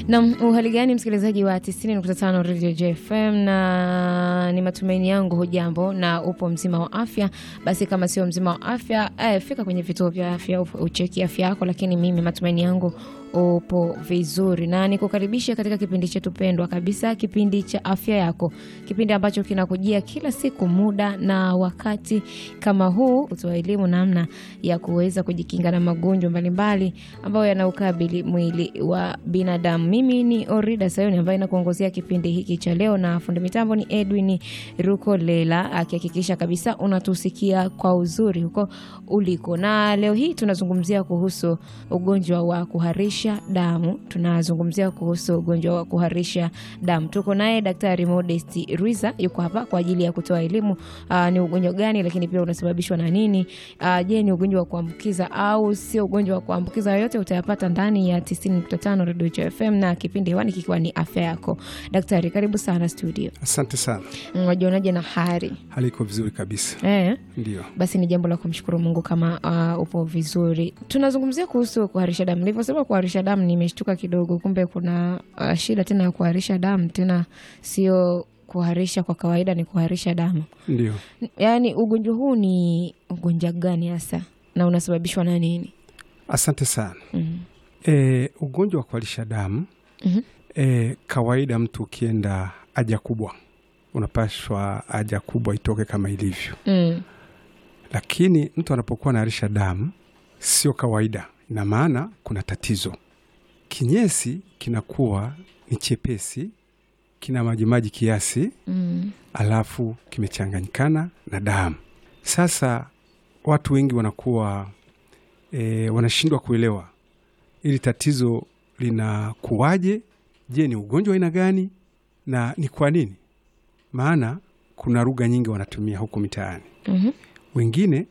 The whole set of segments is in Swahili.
Na uhali gani msikilizaji wa 90.5 Radio JFM, na ni matumaini yangu hujambo na upo mzima wa afya. Basi kama sio mzima wa afya eh, fika kwenye vituo vya afya ucheki afya yako, lakini mimi matumaini yangu upo vizuri na nikukaribisha katika kipindi chetu pendwa kabisa, kipindi cha afya yako, kipindi ambacho kinakujia kila siku muda na wakati kama huu, utoa elimu namna ya kuweza kujikinga na magonjwa mbalimbali ambayo yanaukabili mwili wa binadamu. Mimi ni Orida Sayoni ambaye nakuongozea kipindi hiki cha leo, na fundi mitambo ni Edwin Rukolela akihakikisha kabisa unatusikia kwa uzuri huko uliko. Na leo hii tunazungumzia kuhusu ugonjwa wa kuharisha damu. Tunazungumzia kuhusu ugonjwa wa kuharisha damu. Tuko naye Daktari Modest Rwiza, yuko hapa kwa ajili ya kutoa elimu aa, ni ugonjwa gani, lakini pia unasababishwa na nini? Aa, je, ni ugonjwa wa kuambukiza au sio ugonjwa wa kuambukiza? Yote utayapata ndani ya 90.5 Radio FM na kipindi hewani kikiwa ni afya yako. Daktari, karibu sana studio. Asante sana. Wajionaje na hari? Hali iko vizuri kabisa. Eh, Ndio, basi ni jambo la kumshukuru Mungu kama uh, upo vizuri. Tunazungumzia kuhusu kuharisha damu. Nilivyosema kuharisha damu, nimeshtuka kidogo, kumbe kuna uh, shida tena ya kuharisha damu, tena sio kuharisha kwa kawaida, ni kuharisha damu. ndio. Yaani ugonjwa huu ni ugonjwa gani hasa na unasababishwa na nini? Asante sana. Mhm. E, ugonjwa wa kuharisha damu Mhm. e, kawaida mtu ukienda haja kubwa unapashwa haja kubwa itoke kama ilivyo, Mm. lakini mtu anapokuwa anaharisha damu sio kawaida, ina maana kuna tatizo. Kinyesi kinakuwa ni chepesi, kina majimaji kiasi Mm. alafu kimechanganyikana na damu. Sasa watu wengi wanakuwa e, wanashindwa kuelewa ili tatizo linakuwaje. Je, ni ugonjwa wa aina gani na ni kwa nini? Maana kuna lugha nyingi wanatumia huko mitaani. Mhm. Wengine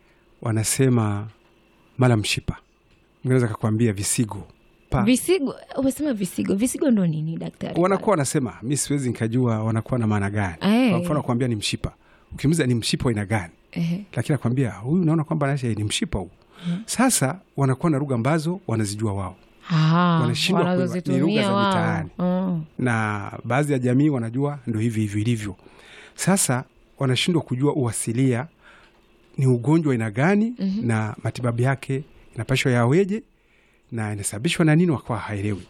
wanasema mala mshipa, mwingine akakwambia visigo pa Visigo, umesema visigo. Visigo ndo nini daktari? wanakuwa wanasema, mi siwezi nikajua wanakuwa na maana gani. Eh. Kwa mfano kuambia ni mshipa, ukimuliza ni mshipa wa aina gani Ehe. lakini akwambia huyu naona kwamba naisha ni mshipa huu. Sasa wanakuwa na lugha ambazo wanazijua wao, Ah, Wanashindwa kuelewa. Ni wanazozitumia lugha za wao. mitaani. Mm. na baadhi ya jamii wanajua ndo hivi hivi ilivyo. Sasa wanashindwa kujua uasilia ni ugonjwa aina gani na matibabu yake inapashwa yaweje na inasababishwa na nini, wakawa haelewi.